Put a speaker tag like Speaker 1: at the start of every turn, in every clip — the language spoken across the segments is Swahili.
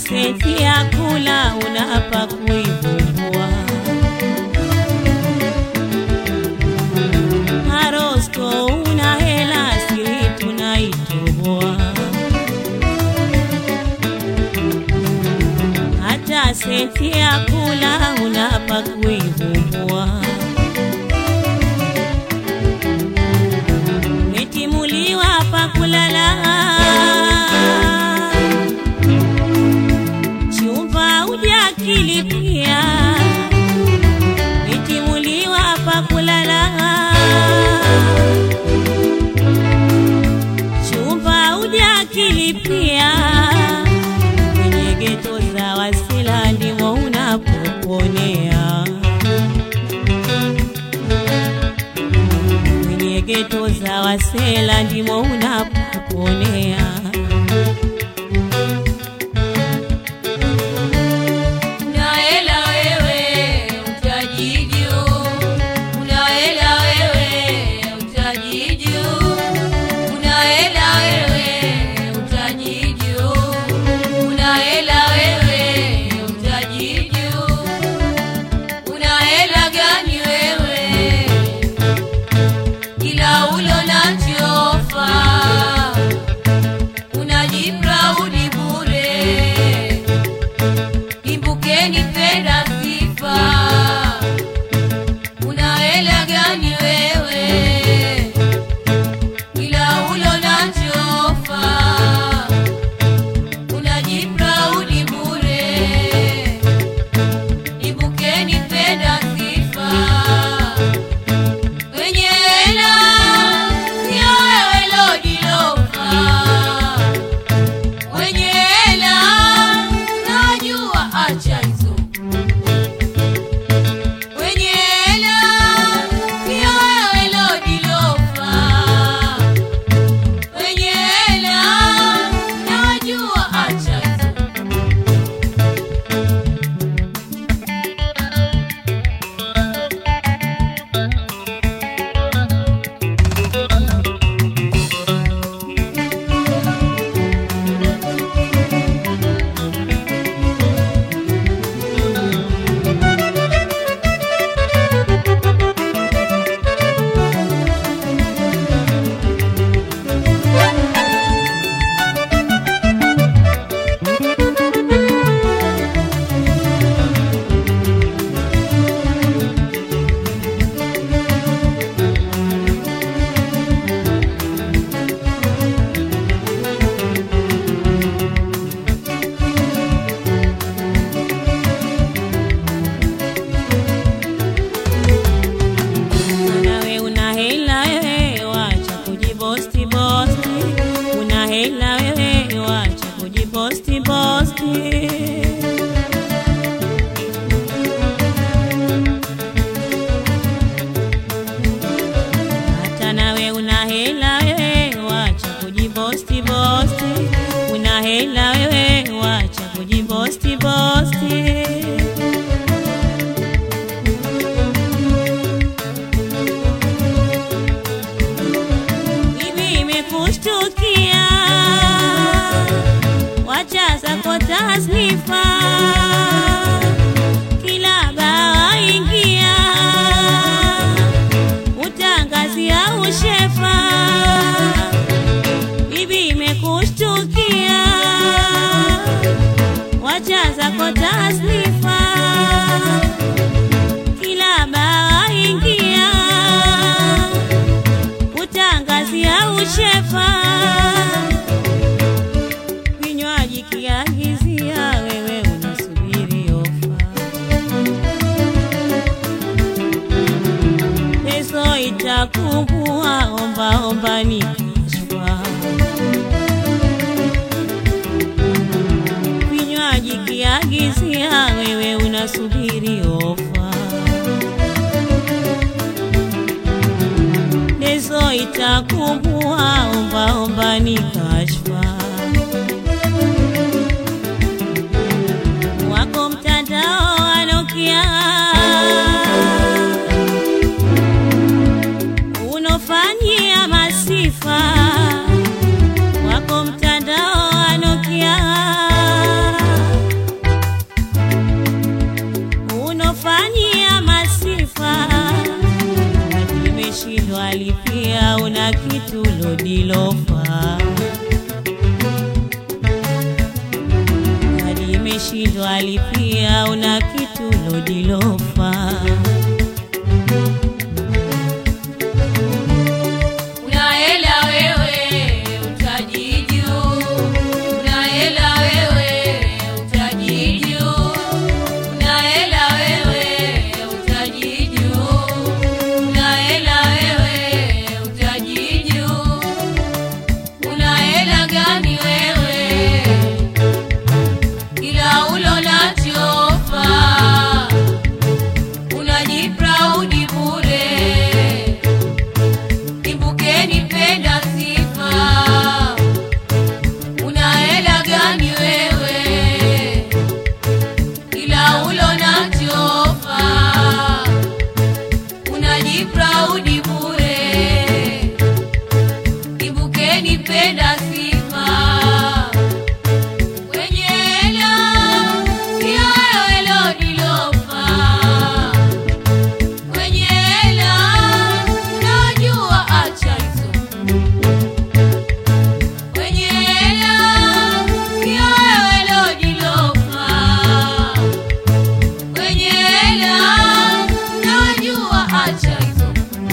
Speaker 1: senti ya kula unapa kuivumbua. Arosto una hela siri tunaitoboa. Hata senti ya kula unapa kuivumbua. Umetimuliwa pa kulala chumba ujakilipia, umetimuliwa pa kulala chumba ujakilipia, kwenye geto za Wasila ndimo unapoponea. kwenye geto za Wasela ndimo unapoponea.
Speaker 2: Unaela wewe utajiju, unaela wewe utajiju, unaela wewe utajiju, unaela wewe utajiju, unaela gani wewe kila ulo nachofa unajipraudi bure Imbukeni penda sifa, una hela gani wewe? Ila ulo na chofa, unajipraudi bure. Imbukeni penda sifa, wenye hela sio wewe lodilofa wenye hela najua, acha hizo. Wenye hela sio wewe lodilofa. Wenye hela najua, acha hizo.
Speaker 1: Nawe una hela wewe, wacha kujibosti bosti. Una hela wewe, wacha kujibosti bosti. Hata nawe una hela wewe, wacha kujibosti bosti. Una hela wewe, wacha kujibosti bosti. Hivi imekushtukia, wacha zako tasnifa, kila baa ingia, utangazia ushefa. Bibi imekushtukia, wacha zako tasnifa, kila baa ingia utangazia ushefa, vinywaji kiagizia, wewe unasubiri ofa. Peso itakumbua, omba omba ni kashfa. Vinywaji kiagizia, wewe unasubiri ofa. Leso itakumbua, omba omba ni kashfa. Wako mtandao wa Nokia unofanyia masifa, wako mtandao wa Nokia umeshindwa alipia, una kitu lodilofa.
Speaker 2: Una hela wewe utajiju, una hela wewe utajiju, una hela wewe utajiju, una hela wewe utajiju, una hela gani wewe kila ulo nachofa unajipraudi bure Imbukeni penda sifa, una hela gani wewe? Kila ulo na chofa, unajipraudi bure. Imbukeni penda sifa, wenye hela sio wewe lodilofa Kwenye hela unajua acha hizo. Kwenye hela sio wewe lodilofa. Kwenye hela unajua acha hizo.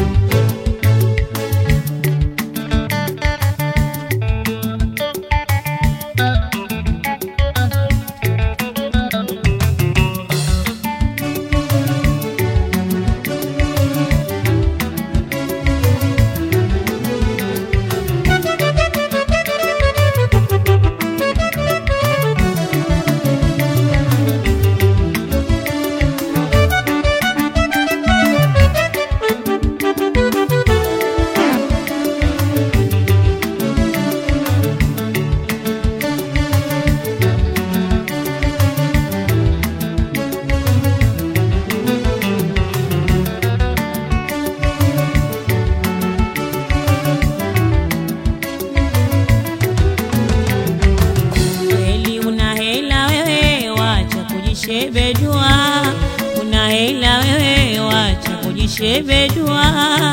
Speaker 1: Kweli una hela wewe, wacha kujishebedua. Una hela wewe, wacha kujishebedua.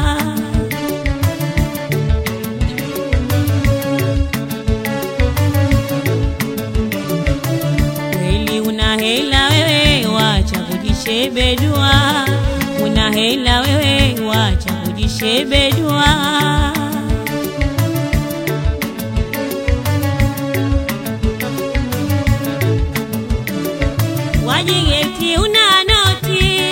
Speaker 1: Kweli una hela wewe, wacha kujishebedua. Una hela wewe, wacha kujishebedua. wajigeti una noti,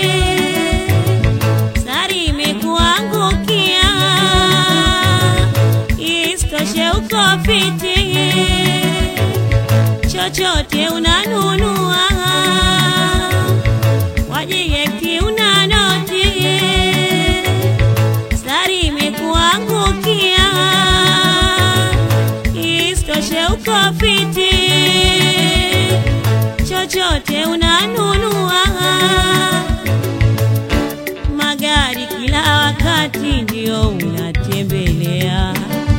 Speaker 1: sari imekuangukia, isitoshe uko fiti, chochote unanunua. Wajigeti una noti, sari imekuangukia, isitoshe uko fiti chochote unanunua. Magari kila wakati ndio unatembelea,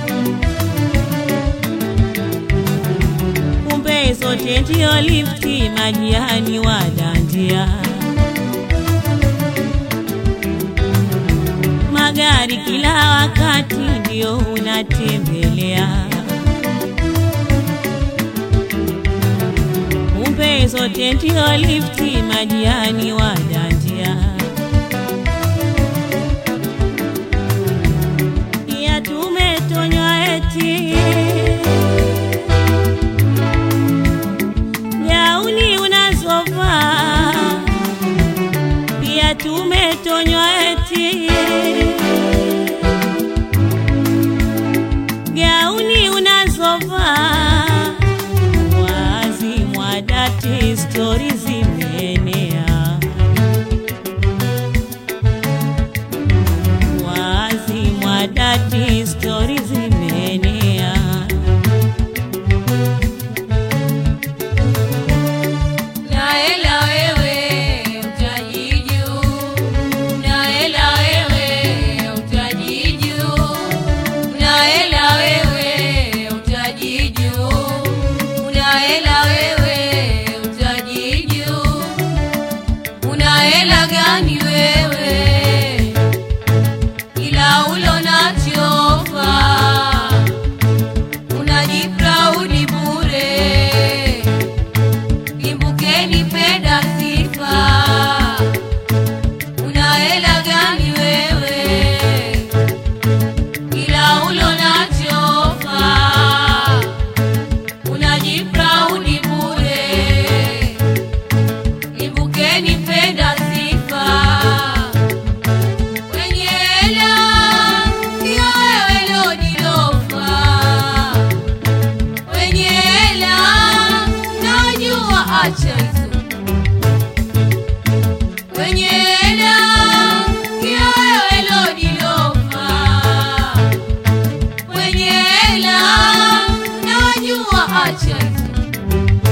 Speaker 1: kumbe zote ndio lifti, majirani wadandia. Magari kila wakati ndio unatembelea kumbe zote ndio lifti, majirani wadandia. Pia tumetonywa eti gauni unazovaa, pia tumetonywa eti gauni unazovaa wazi mwadati stori zimeenea wazi mwadati stori zimeenea
Speaker 2: Na hela wewe utajiju, na hela wewe utajiju, na hela wewe utajiju, una hela wewe utajiju, una hela gani wewe? Ila ulo nachofa unajipraudi bure mtajipraudi bure. Imbukeni penda sifa wenye hela, sio wewe lodilofa. Wenye hela najua, acha hizo. Wenye hela sio wewe lodilofa. Wenye hela najua, acha hizo.